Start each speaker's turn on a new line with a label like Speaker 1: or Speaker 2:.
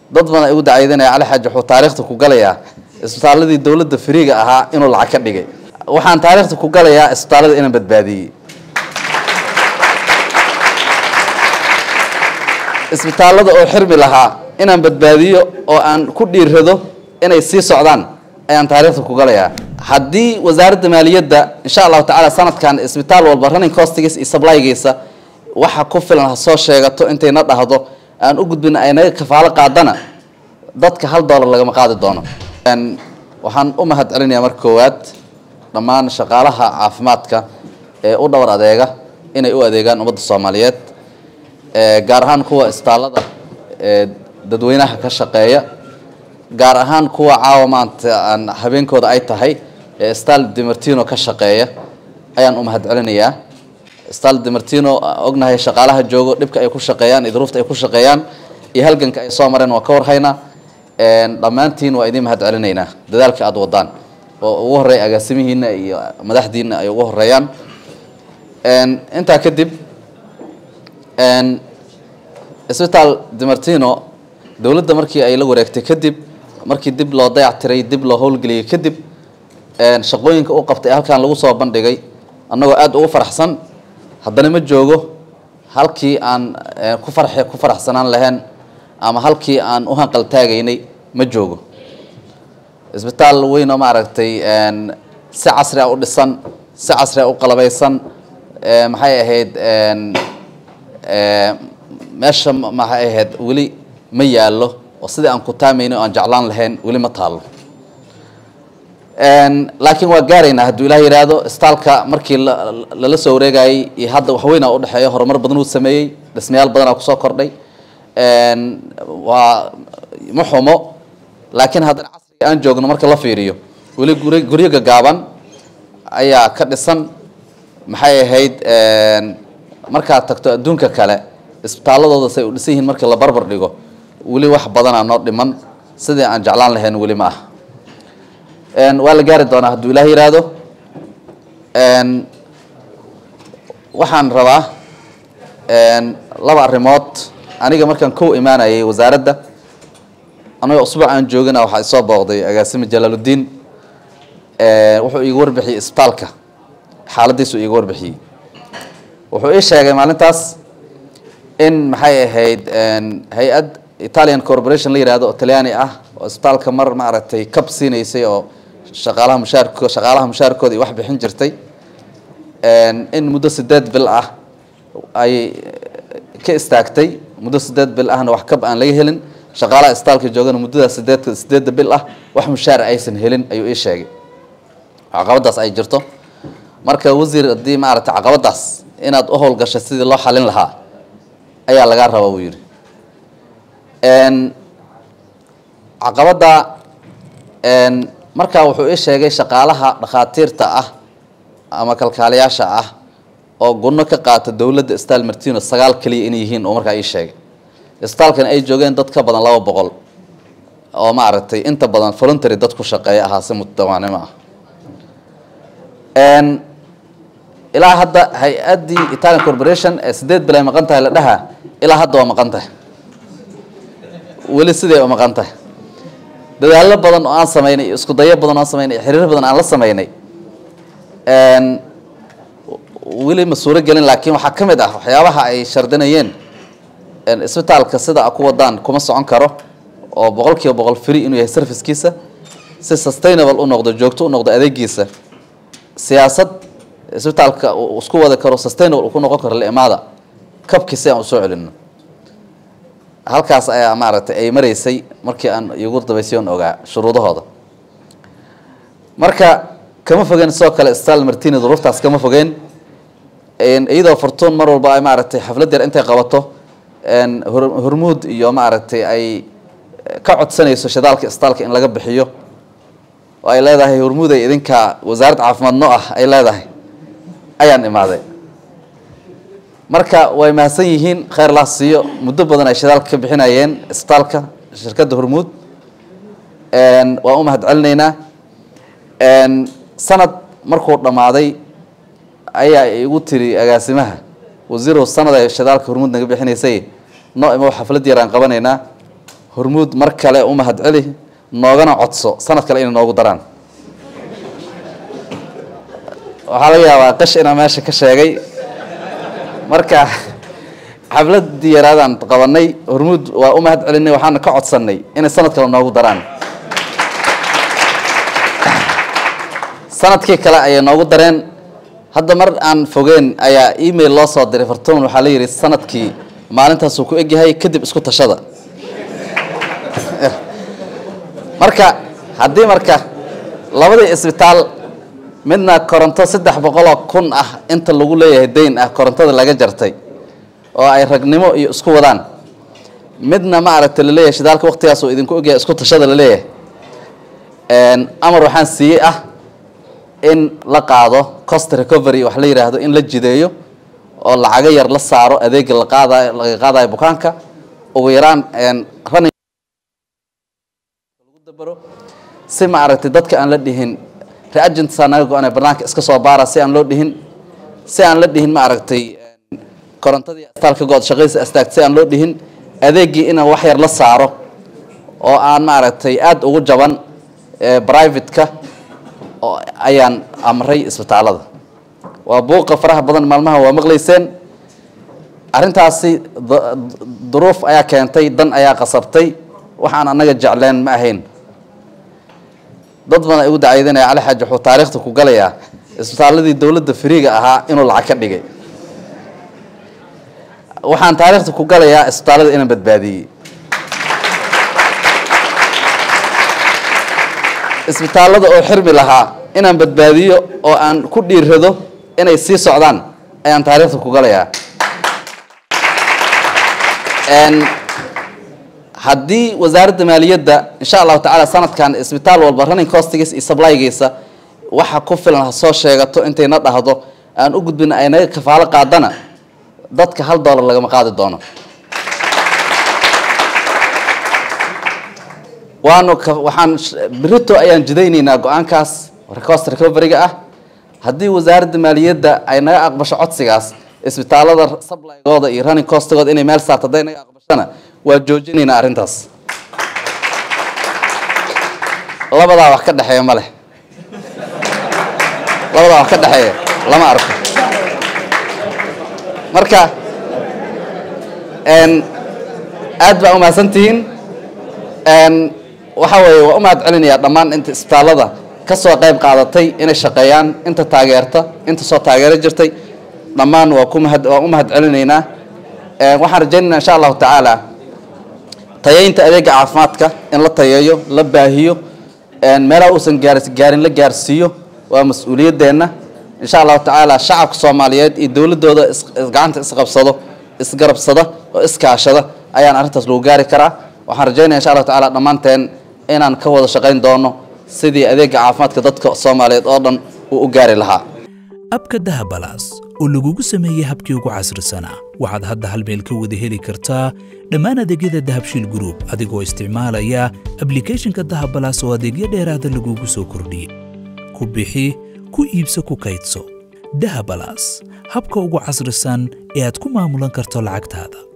Speaker 1: dad badan igu dacaydanaya cali xaaji wuxuu taariikhda ku galayaa isbitaaladii dowladda fariiga ahaa inuu lacag ka dhigay waxaan taariikhda ku galayaa isbitaalada inaan badbaadiyey isbitaalada oo xirmi lahaa inaan badbaadiyo oo aan ku dhiirado inay sii socdaan ayaan taariikhda ku galayaa haddii wasaaradda maaliyadda insha allahu tacaala sanadkan isbitaal walba running costigiisa iyo supplygiisa waxa ku filan ha soo sheegato intayna dhahdo aan u gudbin ay naga kafaalo qaadana dadka hal dollar lagama qaadi doono waxaan u mahad celinayaa marka koowaad dhammaan shaqaalaha caafimaadka ee u dhowr adeega inay u adeegaan ummadda soomaaliyeed gaar ahaan kuwa isbitaalada dadweynaha ka shaqeeya gaar ahaan kuwa caawa maanta aan habeenkooda ay tahay ee stal demartino ka shaqeeya ayaan u mahad celinayaa stal demartino ognahay shaqaalaha joogo dhibka ay ku shaqeeyaan iyo duruufta ay ku shaqeeyaan iyo halganka ay soo mareen waa ka warhaynaa dhammaantiin waa idiin mahad celinaynaa dadaalka aada wadaan oo ugu horeeya agaasimihiina iyo madaxdiina ay ugu horeeyaan intaa kadib isbitaal demartino dowladda markii ay la wareegtay kadib markii dib loo dayactiray dib loo howlgeliyey kadib shaqooyinka u qabtay halkan lagu soo bandhigay annagoo aada ugu faraxsan haddana ma joogo halkii aan ku farx ku faraxsanaan lahayn ama halkii aan u hanqal taagaynay ma joogo isbitaal weyn oo maaragtay si casri a u dhisan si casri a u qalabaysan maxay ahayd meesha maxay ahayd weli ma yaallo oo sidii aan ku taamayna o aan jeclaan lahayn weli ma taallo laakiin waa gaaraynaa hadduu ilaah yidhaahdo istaalka markii lala soo wareegayay iyo hadda waxweynaa udhexeeya horumar badan uu sameeyey dhismayaal badanaa kusoo kordhay waa ma xumo laakiin haddana casriga aan joogno marka la fiiriyo weli guri guryo gagaaban ayaa ka dhisan maxay ahayd markaad tagto adduunka kale isbitaaladooda say u dhisan yihiin markii la barbar dhigo weli wax badanaa noo dhiman sidii aan jeclaan lahayn weli ma ah waa la gaari doonaa hadduu ilaah yidhaahdo waxaan rabaa laba arrimood aniga markaan kow imaanayay wasaaradda anagoo usbuuc aan joogina waxaa isoo booqday agaasime jalaaludiin wuxuu iiga warbixiyey isbitaalka xaaladiisu iiga warbixiyey wuxuu ii sheegay maalintaas in maxay ahayd hay-ad italian corporation la yihahdo oo talyaani ah oo isbitaalka mar maaragtay cab siinaysay oo shaqaalaha mushaarko shaqaalaha mushaarkooda iyo wax bixin jirtay in muddo sideed bil ah ay ka istaagtay muddo sideed bil ahna wax kab aan laga helin shaqaalaha isbitaalka joogana muddadaas sideed sideedda bil ah wax mushaar aysan helin ayuu ii sheegay caqabadaas ay jirto marka wasiir haddii maaragtay caqabadaas inaad u howlgashay sidii loo xalin lahaa ayaa lagaa rabaa buu yidhi caqabadda markaa wuxuu ii sheegay shaqaalaha dhakhaatiirta ah ama kalkaaliyaasha ah oo gunno ka qaata dowladda stal martino sagaal keliya inay yihiin oo markaa ii sheegay isbitaalkan ay joogeen dad ka badan laba boqol oo maaragtay inta badan voluntary dad ku shaqeeya ahaa si mutadawaanimo ah ilaa hadda hay-addii italian corporation ee sideed bil ay maqan tahay la dhaha ilaa hadda waa maqan tahay weli siday u maqan tahay dadaallo badan oo aan samaynay iyo isku dayo badan oo aan samaynay iyo xiriir badan aan la samaynay weli ma suuro gelin laakiin waxaa ka mid ah waxyaabaha ay shardinayeen isbitaalka sida a ku wadaan kuma socon karo oo boqol kiiba boqol free inuu yahay servicekiisa si sustainable u noqdo joogto u noqdo adeegiisa siyaasad isbitaalka uu isku wadi karo sustainable uu ku noqon karo limaada kabkii si aan usoo celino halkaas ayaa maaragtay ay maraysay markii aan igu dabaysayoon ogaa shuruudahooda marka kama fogeen sidoo kale stal martini duruuftaas kama fogeen iyadoo fortuun mar walba ay maaragtay xaflad yar intay qabato hormuud iyo maaragtay ay ka codsanayso shidaalka isbitaalka in laga bixiyo oo ay leedahay hormuud ay idinka wasaaradda caafimaad noo ah ay leedahay ayaan imaaday marka way mahadsan yihiin kheyr laa siiyo muddo badan ay shidaalka ka bixinayeen isbitaalka shirkadda hormuud waan u mahad celinaynaa sanad markuu dhammaaday ayaa igu tiri agaasimaha wasiirow sanad ay shidaalka hormuud naga bixinaysay noo imo xaflad yar aan qabanaynaa hormuud mar kale u mahad celi noogana codso sanad kale inay noogu daraan waxaa laga yaabaa qash inaa meesha ka sheegay marka xafladii yaraadaan qabanay hormuud waa u mahad celinay waxaana ka codsanay inay sanad kale noogu daraan sanadkii kale ayay noogu dareen hadda mar aan fogeen ayaa email loo soo diray fartuun waxaa la yidhi sanadkii maalintaasuu ku egyahay kadib isku tashada marka haddii marka labadii isbitaal midna koronto saddex boqoloo kun ah inta lagu leeyahay dayn ah korontada laga jartay oo ay ragnimo iyo isku wadaan midna ma aragta laleeyahay shidaalka waqtigaas uu idinku ogyahay isku tashada laleeyahay amar waxaan siiyey ah in la qaado cost recovery wax la yidhaahdo in la jideeyo oo lacago yar la saaro adeega la qaadayo laga qaadayo bukaanka ugu yaraan running lagu dabaro si ma aragtay dadka aan la dhihin reagentsaa naga go-anay barnaanka iska soo baara si aan loo dhihin si aan la dhihin ma aragtay korontadii astaalka good shaqadiisa astaagta si aan loo dhihin adeegii in wax yar la saaro oo aan ma aragtay aada ugu jaban private-ka oo ayaan amray isbitaalada waa buuqa faraha badan maalmaha waa maqlayseen arrintaasi duruuf ayaa keentay dan ayaa qasabtay waxaan annaga jecleen ma ahayn dad badan ay ugu dacaydanaya cali xaaji wuxuu taariikhda ku galayaa isbitaaladii dowladda firiiga ahaa inuu lacag ka dhigay waxaan taariikhda ku galayaa isbitaalada inaan badbaadiyey isbitaalada oo xirmi lahaa inaan badbaadiyo oo aan ku dhiirrado inay sii socdaan ayaan taariikhda ku galayaa haddii wasaaradda maaliyadda insha allahu tacaala sanadkan isbitaal walba running costigiisa iyo sablygiisa waxa ku filan ha soo sheegato intayna dhahdo aan u gudbina ay naga kafaalo qaadana dadka hal dollar lagama qaadi doono waanu waxaan berito ayaan jidaynaynaa go-aankaas cost recoveryga ah haddii wasaaradda maaliyadda ay naga aqbasho codsigaas isbitaalada sublygooda iyo running costigooda inay meel saarto hadday naga aqbashona waa joojinaynaa arrintaas labadaa wax ka dhexeeya ma leh labadaa wax ka dhexeeya lama arko marka aad baa umahadsantihiin waxaa weeye waa u mahad celinayaa dhammaan inta isbitaalada ka soo qayb qaadatay inay shaqeeyaan inta taageerta inta soo taageero jirtay dhammaan waa ku mahad waan u mahad celinaynaa waxaan rajaynaynaa insha allahu tacaala tayeynta adeega caafimaadka in la tayeeyo la baahiyo meelaha uusan gaars gaarin la gaarsiiyo waa mas-uuliyadeenna insha allahu tacaala shacabka soomaaliyeed iyo dowladooda gacanta isqabsado isgarabsada oo iskaashada ayaan arrintaas lagu gaari karaa waxaan rajaynaya insha allahu tacaala dhammaanteen inaan ka wada shaqayn doono sidii adeega caafimaadka dadka soomaaliyeed oo dhan uu u gaari lahaa
Speaker 2: abka dahabalaas oo lagugu sameeyey habkii ugu casrisanaa waxaad hadda hal meel ka wada heli kartaa dhammaan adeegyada dahabshiil group adigoo isticmaalaya ablicathonka dahabalaas oo adeegyo dheeraada lagugu soo kordhiyey ku bixi ku iibso ku kaydso dahabalaas habka ugu casrisan ee aad ku maamulan karto lacagtaada